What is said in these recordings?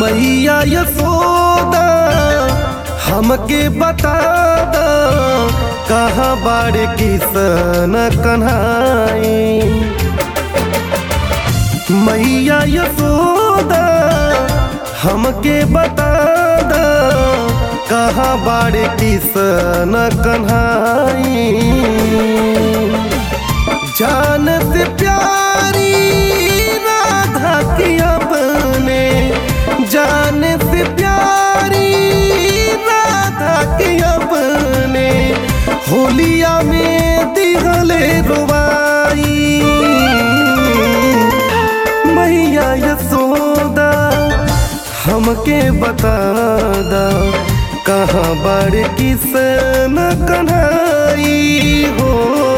मैया यशोदा हमके बता द कहाँ बाड़े किसन कन्हाई मैया यशोदा हमके बता द कहाँ बाड़े किसन कन्हाई जान से प्यारी राधा की अपने जान से प्यारी राधा की अपने होलिया में दिहले रुबाई मैया यशोदा हमके बता दा कहाँ बड़ किसन कन्हाई हो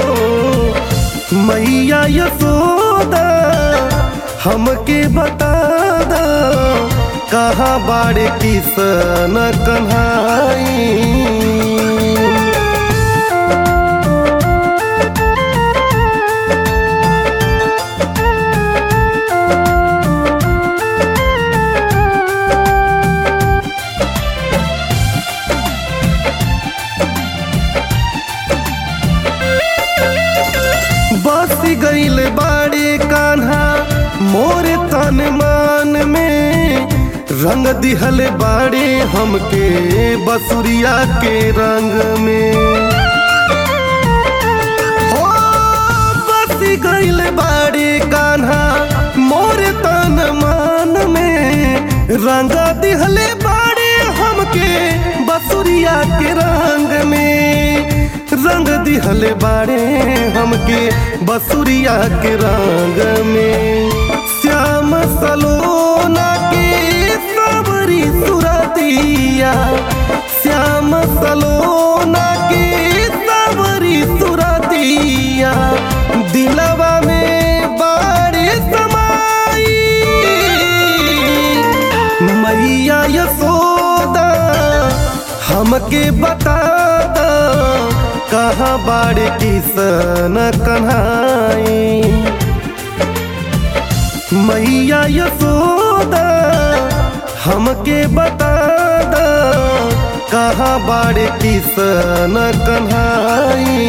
मैया यशोदा हमके बता दा कहाँ बड़ किसन कन्हाई बस गईल बाड़े कान्हा मोर तन मान में रंग दिहल बाड़े हमके बसुरिया के रंग में हो बस गईल बाड़े कान्हा मोर तन मान में रंग दिहले बाड़े हमके बसुरिया के रंग में रंग दिहले बाड़े हमके बसुरिया के रंग में श्याम सलोना के सबरी सुरतिया श्याम सलोना के सबरी सुरतिया दिलवा में बाड़े समाई मैया यशोदा हमके बता दा कहाँ बाड़े किसन कन्हाई मैया यशोदा हमके बता दा कहाँ बाड़े किसन कन्हाई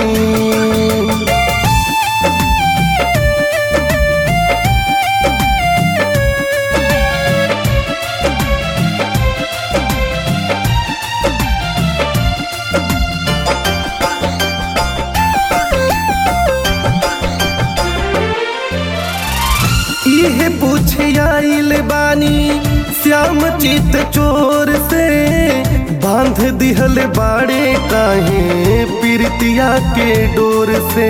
इहे पूछे आइल बानी श्याम चित चोर से बांध दिहल बाड़े काहे पीरतिया के डोर से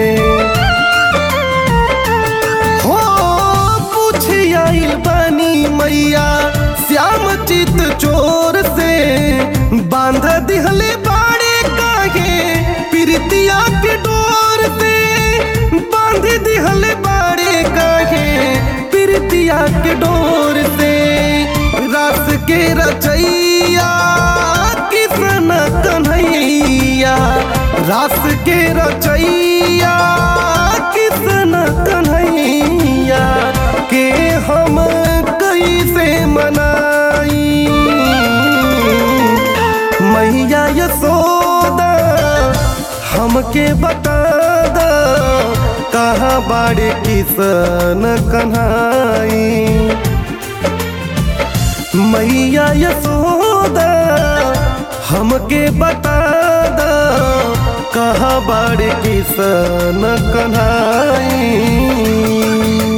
हो पूछे आइल बानी मैया श्याम चित चोर से बांध दिहले बाड़े काहे पीरतिया के डोर से बांध दिहले बाड़े काहे पीरतिया के डोर से रस के रचैया किसन कन्हैया रस के रचैया किसन कन्हैया के हम कैसे मनाई मैया यशोदा हमके बता दा कहाँ बाड़े किसन कन्हाई मैया यशोदा हमके बता दा कहाँ बाड़े किसन कन्हाई